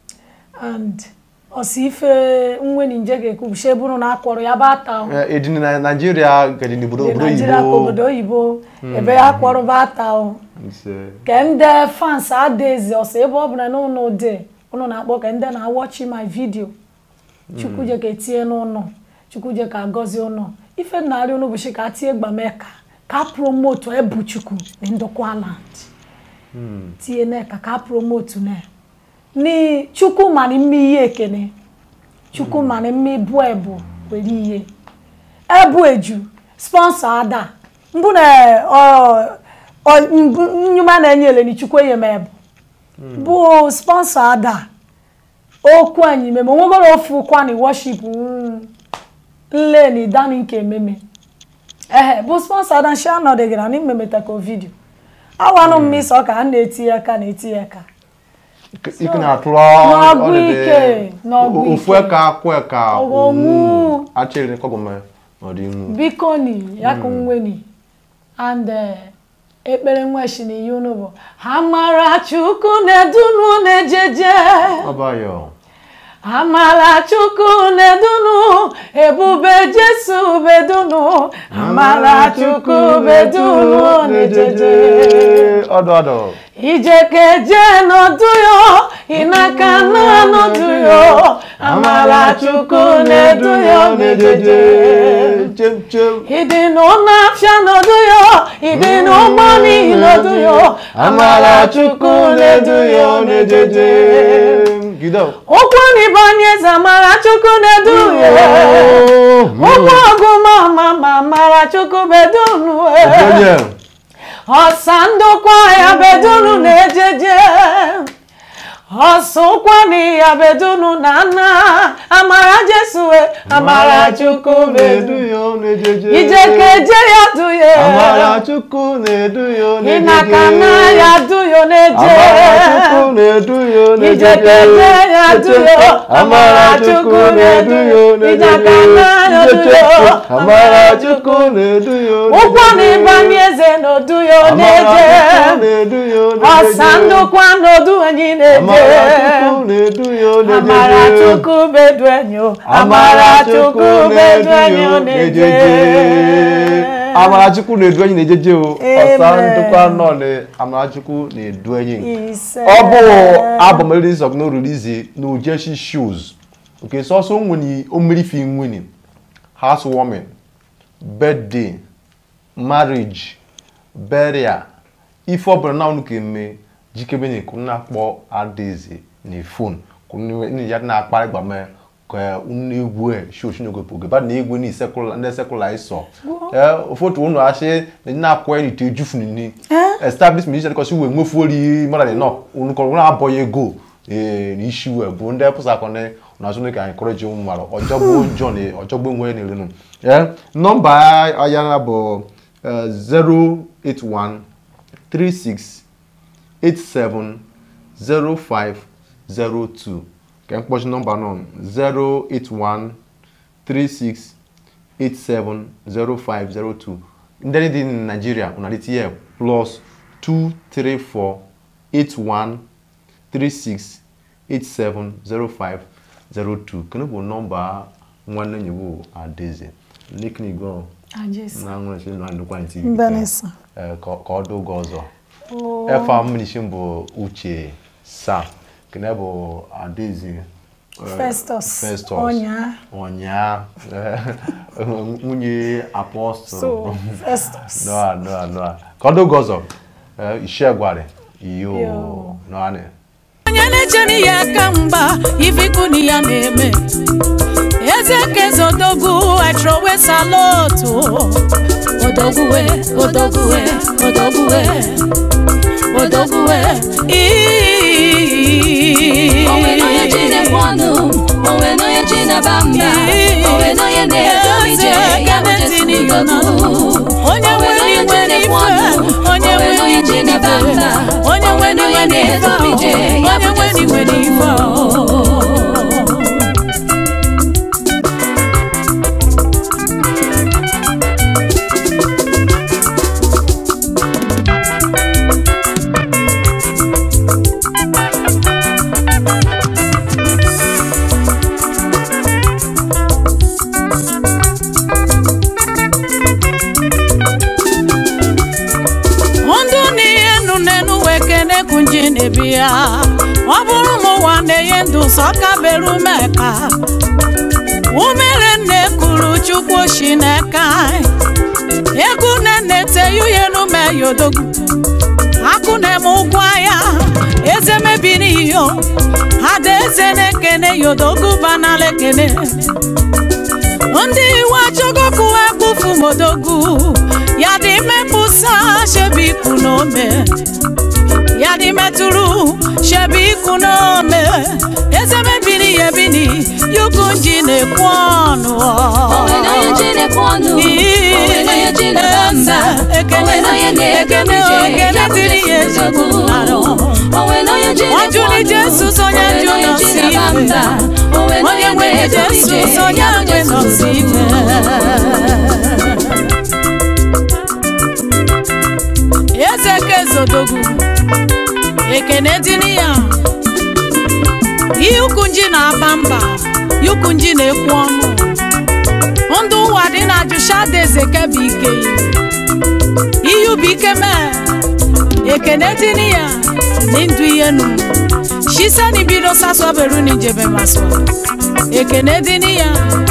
and ọsị ife nweni nje ga-ekwubishe bụrụ na akpọrọ ya bụ ata o. uh, in Ni- Nigeria, get in Ndị Nigeria ka obodo oyibo ebe ya kpọrọ bụ ata o It's, uh, ke ndị fans adaeze ọsọ ebe ọ bụla na ụnụ dị ụnụ na-akpọ ka ndị na-awọchi my video chukwuje ka etinye n'ụlọ chukwuje ka agọzie ụlọ ife narị ụnụ bụchi ka tie gbameka ka promotu ebu chukwu na ndokwa land tie neka ka promotu na ni chukwu mara mme ihe ekene chukwu mara mme ibu ebu were ihe ebu eju sponsor ada mbụ na ọ- ọ- mbụ- nyuma na-enye eleni chukwu enye m ebu bụ sponsor ada okwu anyị meme onwegoro ofu kwani worship mm, nleni dani nke ememe ehe bụ sponsor ada nshi anọdịgara na imemeta vidio awanụ mmisi ọka a na-etinye aka na-etinye aka ike na-atụrụ N'ọgụ ọdịdị- ike, n'ọgụ ofu ike. eka akwụ eka Ọghọmụ. achịrị kọgọme n'ọdịnihu biko ni ya ka nweni and eh, ekpere nweshi na ihe unu bụ ha mara chukwu na-edunu na-ejeje ọbayọ amara chukwu na-edunu ebube jesu bedunu amara chukwu bedunu na-ejeje ọdụ ọdụ ijekeje n'ọdụ yo ịnaka na n'ọdụ yo amara chukwu na-edu yo na-ejeje chem chem ịdị n'ụlọafịa n'ọdụ yo ịdị n'ụgbọ n'ihi n'ọdụ yo amara chukwu na-edu yo na-ejeje gido ụkwụ n'ibanye eze amara chukwu na-edu yo ụgbọ ọgụ ma ma ma amara chukwu bedunu onye ọsa ndụkwa ya bedunu na-ejeje ọsụkwani ya bedunu na nna amara jesue amara chukwu na-edu bedu ya ọ na-ejeje ijekeje ya duye amara chukwu na-edu ya ọ na-ejeje ịnaka na ya duyo na-eje amara chukwu na-edu ya ọ na-ejeje ijekeje ya duyo amara chukwu na-edu ya ọ na-ejeje Ijaka na ya duyo amara chukwu na-edu ya ọ na-ejeje ụkwụ na ịbanye eze n'oduyo amara na-eje chukwu na-edu ya ọ na-ejeje ọsa ndụkwa n'odu enyi na-eje amara chukwu na-edu ya ọ na-ejeje amara chukwu bedu enyo amara chukwu bedu enyo na-eje Amarachukwu na-edu enyi na-ejeje o ọsa Amen. ndụkwa nọ na Amarachukwu na-edu enyi ise ọ bụ album release of no release na Ujeshi shows nke sọsọ nwere omerifi nwere housewarming birthday marriage burial ife ọbụla na unu ga-eme jikebe na ekwu na-akpọ adaeze na fon kwunu ya na-akparị gbame ka unu egwu e shoshi na ogopo gaba na egwu ni sekula ndị sekula iso eh ofotu unu ashe na na-akwa ni te jufu ni establish musician because we nwefu ori mara no unu ko unu aboye ego eh ni issue e bụ ndị pụsa kone na so ka encourage ụmụ mara ọjọgbo njọ na ọjọgbo nwe na elenu eh nọmba ayana bụ eh, 081 36 870502 ka mkpọchi nọmba nọ 081 36 870502 ndị dị na Nigeria unalite ya plus 234 81 36 870502 kene bụ nọmba nwanne nyewo Adaeze leknigo na nwere na ndụkwa ntị Mbanisa. ka ka ọ dị oge ọzọ efa mmirichi bụ uche sa kene bụ adaeze eh, Festus Festus Ọnya. ọnya eh, nwunye apọstụl so Festus noa noa noa ka ọ dị oge ọzọ eh, ishe gwara iyo Yo. noanị onye na-echere ya aka mgba ifikwu ya na-eme eze kezodogwu atrowe salotu odogwuwe odogwuwe odogwuwe odogwuwe onwe n'onye ji na-ekwe ọnụ onwe n'onye ji na-aba mba onwe n'onye na-edu m ije ya bụ Jesu udogwu onye onwe nwere n'onye ji iwe na-ekwe ọnụ n'ife onye onwe nwere n'onye ji na-aba mba onye onwe nwere iwe n'onye na-edu m ije n'ife ya onye bụ nwere Jesu iwe n'ife udogwu kunji na-ebi ya ọ bụrụ m ụwa na-enye ndụ sọ kabere umeka umere nne kuru chukwu shi n'aka egwu nne teyuye n'ume yodogu akụ na-eme ụgwọ ya eze mebiri iyo ada eze na-ekene yodogu banala ekene ndị iwe achọgokwu ekpufu modogu ya dị mepụsa shebi ikwu n'ome ya dị metụrụ shebi ikwu n'ome eze mebiri ya ebini yukunji na-ekwu ọnụ onwe na onye ji na-ekwu ọnụ onwe na onye ji na-aba mba onwe na onye na-edu ije ya bụ Jesu odogwu onwe na onye ji na-ekwu Wajuli ọnụ Jesus onye onwe na onye njụ ji nọsi na-aba mba onwe na onye onye nwe na-edu ije Jesus onye ya bụ nwe Jesu nọsi odogwu eze kezodogwu ekene dịrị ya ihe ukunji na-aba mba ihe ukunji na-ekwu ọnụ ndụ ụwa dị na ajụshada eze kebe ike ihe ubi ike mee ekene dịrị ya ni ndụ ihe nu shiseni bido saswaberu ni njebe maswa ekene dịrị ya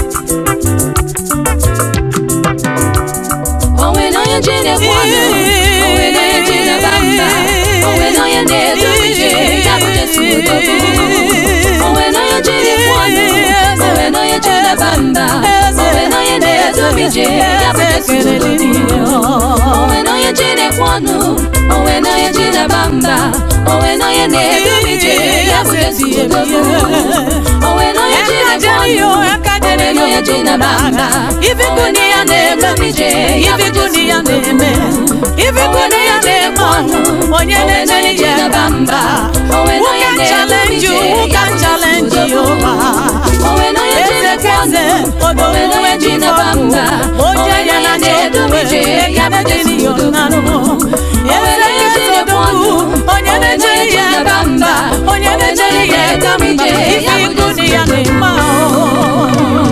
onwe na onye ji na-ekwu ọnụ onwe na onye ji na-aba mba onwe na onye na-edu ije ya bụ Jesu odogwu onwe na onye ji na-ekwu ọnụ onwe na onye ji na-aba mba onwe na onye na-edu ije ya bụ Jesu odogwu onwe na onye ji na-ekwu ọnụ onwe na onye ji na-aba mba onwe na onye na-edu ije ya bụ Jesu odogwu onwe na onye ji na-ekwu ọnụ onwe na onye ji na-aba mba Ifikuni ya na-eme Ifikuni ya na-eme Ifikuni ya na-eme ọnụ onye na-eje ya ebe mba Who can challenge you? Who can challenge you? Eze keze odowe jifọdụ Oje ya na chọdụ ekene dịrị ya ọnanụ Eze keze odowu onye na-eje ya ebe mba onye na-eje ya ebe mba Ifikuni ya na-eme ahụ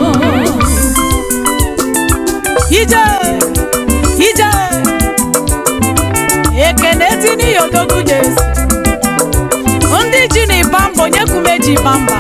ije ije ekene tini yodogu jesu ndị ji na ịba mba onye kume ji ịba mba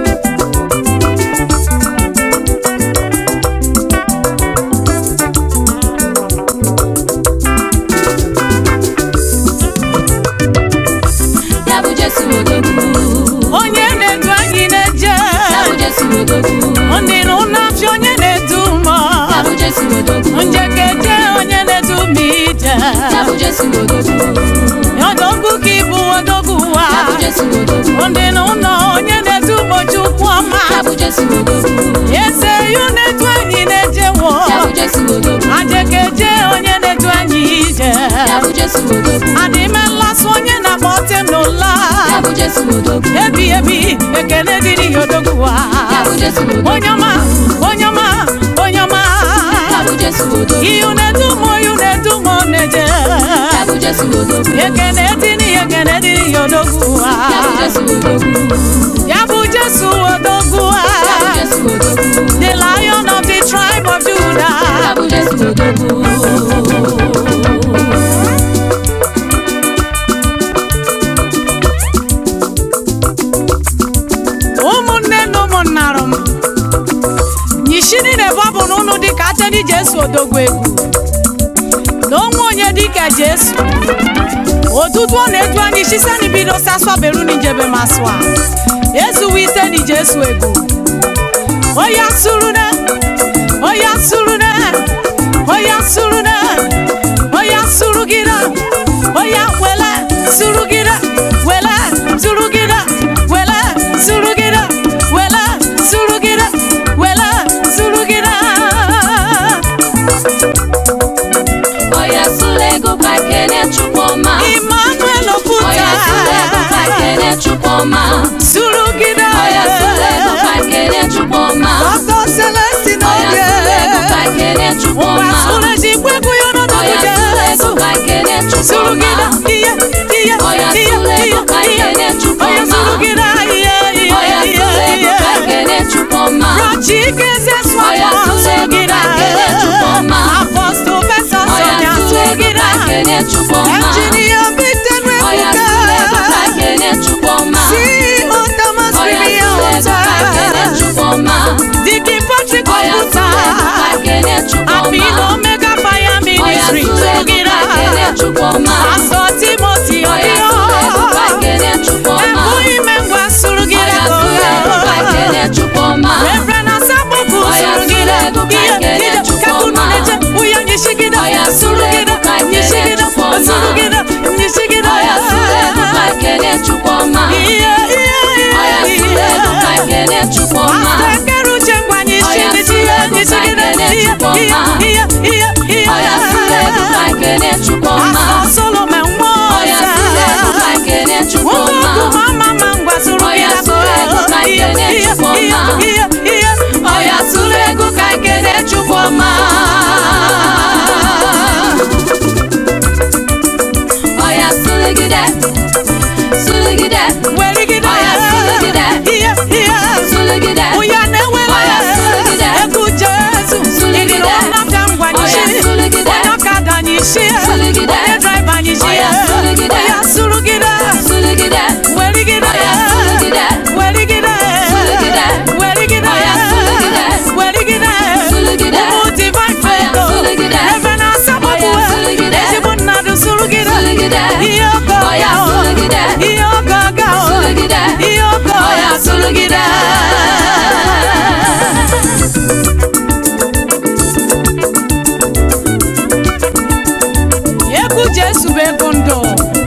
ya bụ Jesu odogwu onye na-edu anyị na-eje ya bụ Jesu odogwu ndị na ụlọ afịa onye na-edu mọ ya bụ Jesu odogwu njekeje onye na-edu m ije ya bụ Jesu odogwu odogwu ka ịbụ odogwu wa ya bụ Jesu odogwu ndị na ụlọ onye na-edu ụbọchukwu ọma ya bụ Jesu odogwu eze yu na-edu anyị na-ejewo ya bụ Jesu odogwu ajekeje onye na-edu anyị ije ya bụ Jesu odogwu adịme nlasị onye na-agba ọtị n'ụla ya bụ Jesu odogwu ebi ebi ekele dịrị ya odogwu wa ya bụ Jesu odogwu onye ọma onye ọma onye ọma ya bụ Jesu odogwu iyu na-edu m iyu na-edu m na-eje ya bụ Jesu odogwu ekele dịrị ya ekele dịrị ya odogwu wa ya bụ Jesu odogwu ya bụ jesu odogwu wa ya bụ Jesu odogwu the lion of the tribe of ya judah bụ Jesu odogwu ụmụnne na ụmụnnarụ m nyishini na-ebu abụ n'ụnụ dịka ateni jesu odogwu egwu na onwe onye dịka jesu otutu ọ na-edu anyị shiseni bido saswa beruni njebe maswa ezuwe iteni jesu egwu oya surune oya surune oya surune oya surugide oya wele surugide wele surugide wele surugide wele surugide wele surugide Oya Sulego ka kene Chukwuma Emmanuel Oya Sulego ka Oputa kene Chukwuma surugide Oya Sulego ka kene Chukwuma Ọkọ Celestine Oya oge Sulego ka kene Ụwa Chukwuma sụrụ ji kwekwu ya n'ọnọdụ Oya Jesu Sulego ka kene Chukwuma surugide iye iye Oya iye Sulego ka iye kene iye Chukwuma Oya surugide iye iye Oya iye Sulego ka iye kene Chukwuma Rachike se Oya swamọ Sulego surugide ka kene Chukwuma Apostol Fesọ Oya Sonia Sulego surugide ka kene Chukwuma Engineer Victor Oya Nwebuka Sulego chukwu ọma ihe ihe ihe ọya sụrụ ego ka nkene chukwu ọma Asọ Solomon nwa ọya ọzọ. sụrụ ego ka nkene chukwu ọma Nwoke ọkụ ma ama ngwa sụrụ Ọya gị sụrụ ego ka Ihe, nkene ihe, Chukwu ọma. ihe, ihe, ihe. ọya sụrụ ego ka nkene chukwu ọma ọya sụrụgide sụrụgide Werigide. Ọya sụrụgide. Ihe, ihe. sụrụgide Ụya na-ewere Ọya sụrụgide. egwu Jesu. Sụrụgide. Ịdịrị ọnọka ngwa Ọya nyisi. sụrụgide. Onye ọkada nyisi. Sụrụgide. Onye draiva nyisi. Ọya sụrụgide. Ọya sụrụgide. sụrụgide Werigide. Ọya sụrụgide. Werigide. Sụrụgide. Werigide. Ọya sụrụgide. Werigide. Sụrụgide. Ụmụ divine Ọya favor. sụrụgide. Ebe na-asọpụrụ Ọya sụrụgide. ezigbo mmadụ sụrụgide. Sụrụgide. Ihe ọkọ Ọya ọkọ. sụrụgide. Ihe ọkọ ọkọ. Sụrụgide. Ihe ọkọ Ọya sụrụgide. egwu Jesu bụ ego ndụ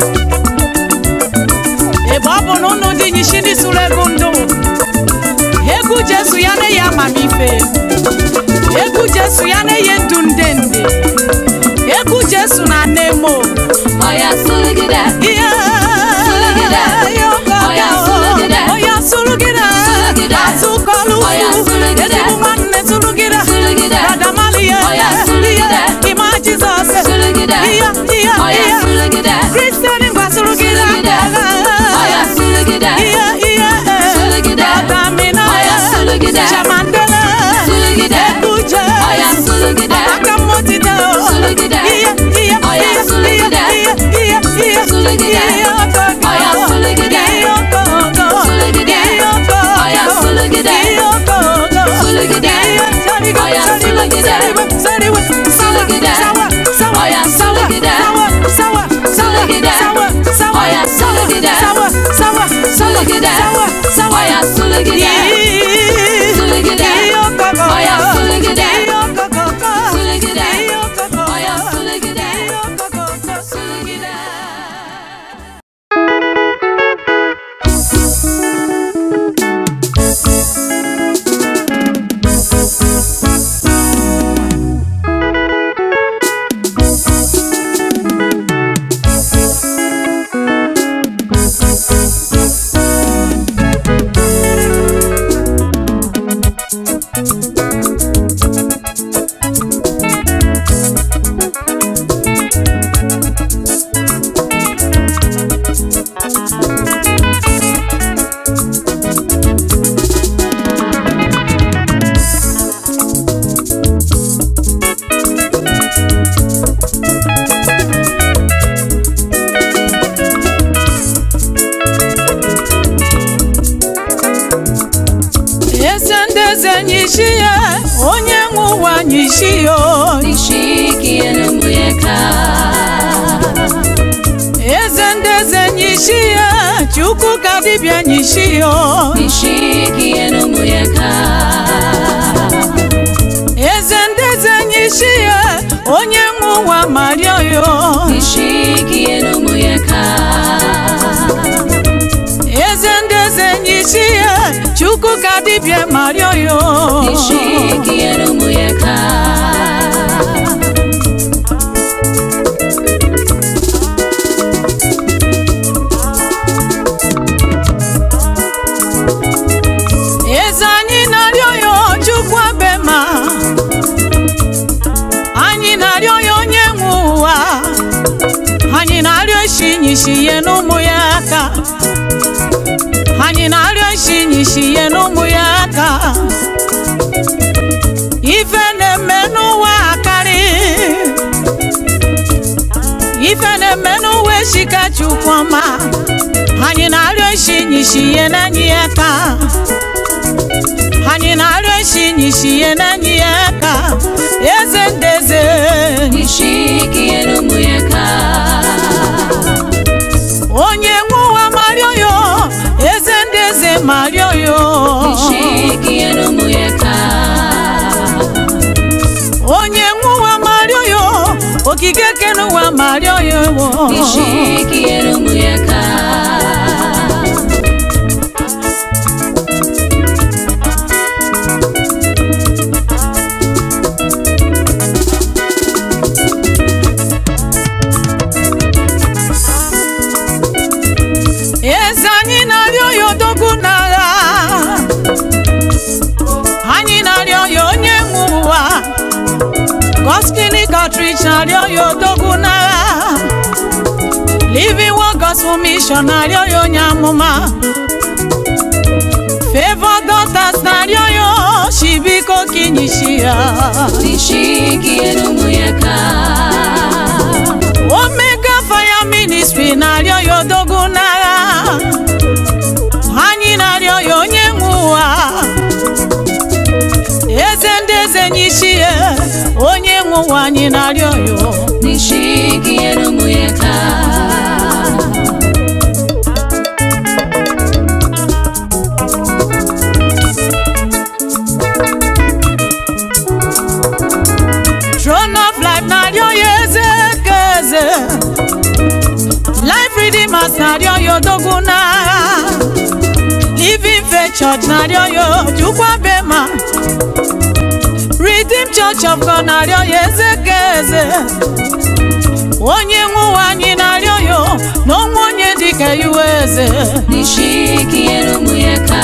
ebe ọ bụ na ụnụ dị nyishi ndị sụrụ ego ndụ egwu Jesu ya na-eyi amamife egwu Jesu ya na-eyi ndụ nde nde egwu Jesu na nemo ọya sụrụgide ihe Sụrụgide. ihe ọkọ Ọya ọkọ. sụrụgide. Ọya sụrụgide Sụrụgide. azụkọlụ Ọya sụrụgide. ezigbo nwanne sụrụgide Sụrụgide. radamaliye Ọya sụrụgide. ịma Jizọs Sụrụgide. ihe ihe ọya ihe sụrụgide Kristian ngwa sụrụgide Sụrụgide. ọya sụrụgide ihe ihe Sụrụgide. Adamina Ọya sụrụgide. Chamandele Sụrụgide. Ekuje ọya sụrụgide Aka mmotide Sụrụgide. ihe ihe Ọya ihe sụrụgide. ihe ihe ihe Sụrụgide. ihe ọkọkọ Ọya sụrụgide. ihe ọkọkọ Sụrụgide. ihe ọkọkọ Ọya sụrụgide. ihe ọkọkọ Sụrụgide. ihe sariwe Ọya sariwe sụrụgide. sariwe sawa Sụrụgide. sawa sawa Ọya sawa sụrụgide. sawa sawa Sụrụgide. sawa sawa Ọya sụrụgide. sawa sawa Sụrụgide. sawa sawa ọya sụrụgide Sụrụgide. ihe ọkọkọ Ọya sụrụgide. ihe ọkọkọ Sụrụgide. ihe ọkọkọ ọya sụrụgide ihe ọkọkọ sụrụgide eze ndị eze nyisi ya onye nwe ụwa nyisi ya nishikie n'umuyeka eze ndị eze nyisi ya chukwu ka dibịa nyisi ya nishikie n'umuyeka eze ndị eze nyisi ya onye nwe ụwa mario ya nishikie n'umuyeka eze ndị eze nyisi ya chukwu ka dibịa mario ya nishikie n'umuyeka eze anyị na-arịọ ya chukwu abema anyị na-arịọ ya onye nwe ụwa anyị na-arịọ isi nyisi ihe n'ụmụ ya aka anyị na-arịọ isi nyisi ihe n'ụmụ ya aka ife na-eme n'ụwa akarị ife na-eme n'ụwa eshika chukwu ọma anyị na-arịọ isi nyisi ihe n'anyị ya aka anyị na-arịọ isi nyisi ihe n'anyị ya aka eze ndeze nishikie n'umuyeka onye nwe ụwa marịọ yo eze ndeze marịọ yo nishikie n'umuyeka onye nwe ụwa marịọ yo okike kene ụwa marịọ yo nishikie n'umuyeka foundation arịọ ya odogwu n'agha living word gospel mission arịọ ya onye amụma favor daughters na-arịọ ya shibiko kinyishi ya nishikie n'ụmụ ya ka omega fire ministry na-arịọ ya odogwu n'agha anyị na-arịọ ya onye nwe ụwa eze ndị eze nyishi ya onye nwe ụwa anyị na-arịọ ya nishikie n'ụmụ ya ka throne of life na-arịọ ya eze ka eze life redeemers na-arịọ ya odogwu n'agha living faith church na-arịọ ya ojukwa bema redeem church of god na-arịọ ya eze ka eze onye nwe ụwa anyị na-arịọ ya na onwe onye dịka iwe eze nishikie n'ụmụ ya ka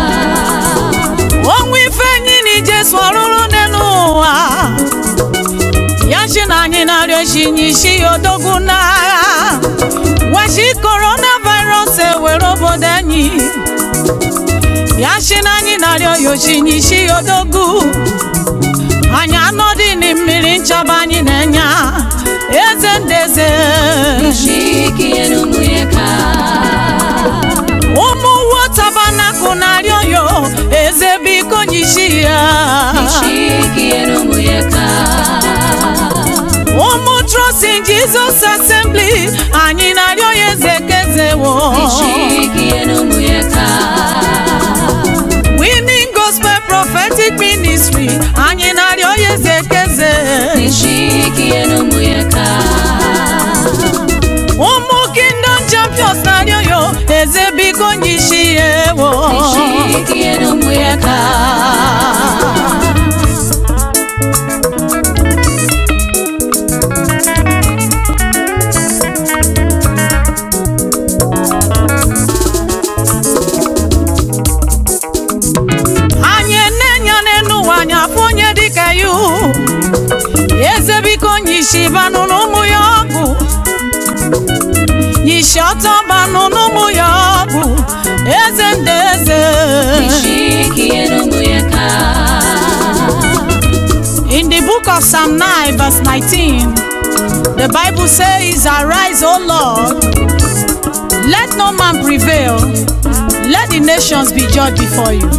onwe ife enyi na ijesu ọrụrụ n'elu ụwa ya chi na anyị na-arịọ chi nyishi ya odogwu n'agha wachi coronavirus ewere obodo anyị ya chi na anyị na-arịọ ya chi nyishi ya odogwu anyị anọdị na mmiri nchaba anyị na-enye eze ndị eze nishikie n'ụmụ ya ka ụmụ wotabanakụ na-arịọ ya eze biko nyishi ya nishikie n'ụmụ ya ka ụmụ trust in jesus assembly anyị na-arịọ ya eze kezewo nishikie n'ụmụ ya ka winning gospel prophetic ministry anyị na-arịọ ya eze keze nishikie n'ụmụ ya ka ụmụ kingdom champions na-arịọ ya eze biko nyishi ya ewo nishikie n'ụmụ ya ka anyị na-enyo n'elu ụwa anyị afụ onye dịka ya eze biko nyishi banụ n'ụmụ ya ọgụ nyishi ọtọ banụ n'ụmụ ya ọgụ eze ndị eze nishikie n'ụmụ ya ka In the book of Psalm 9, verse 19, the Bible says, Arise, O Lord, let no man prevail, let the nations be judged before you.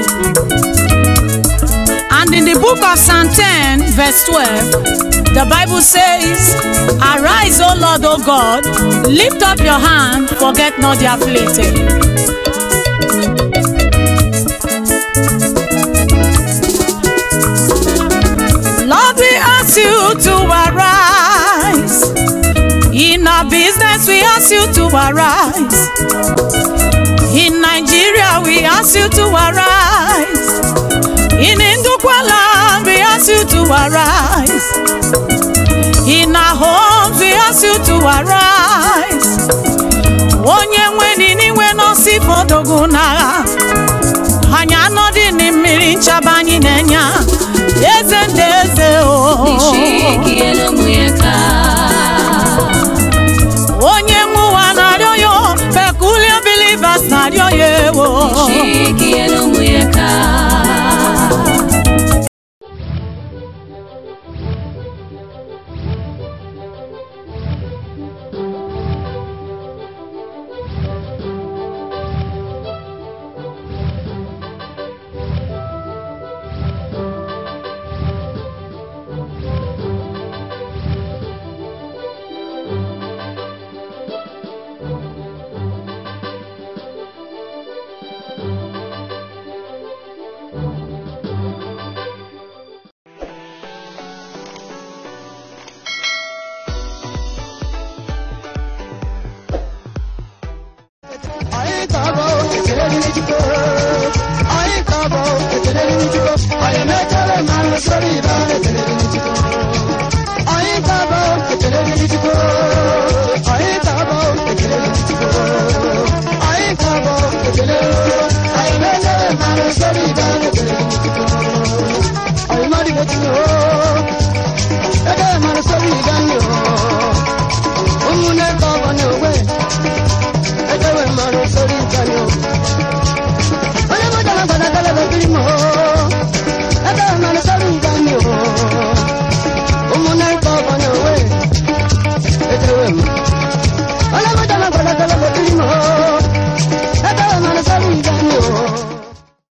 And in the book of Psalm 10, verse 12, the Bible says, Arise, O Lord, O God, lift up your hand, forget not the afflicted. Lord, we ask you to arise. In our business, we ask you to arise. In Nigeria, we ask you to arise. In Indukwaland, we ask you to arise. In our homes, we ask you to arise. Onye nwe nini nwe nọsi fodogu n'agha. Anyị anọdị na mmiri nchaba anyị na-enye eze ndị eze o nishikie n'ụmụ ya ka onye nwe ụwa na-arịọ ya peculiar believers na-arịọ ya ewo nishikie n'ụmụ ya ka Anyị ka-abụ ekele dịrị Chukwu. Anyị ka-abụ ekele dịrị Chukwu. Anyị na-ekele ma nụsọrọ ibe ekele dịrị Chukwu.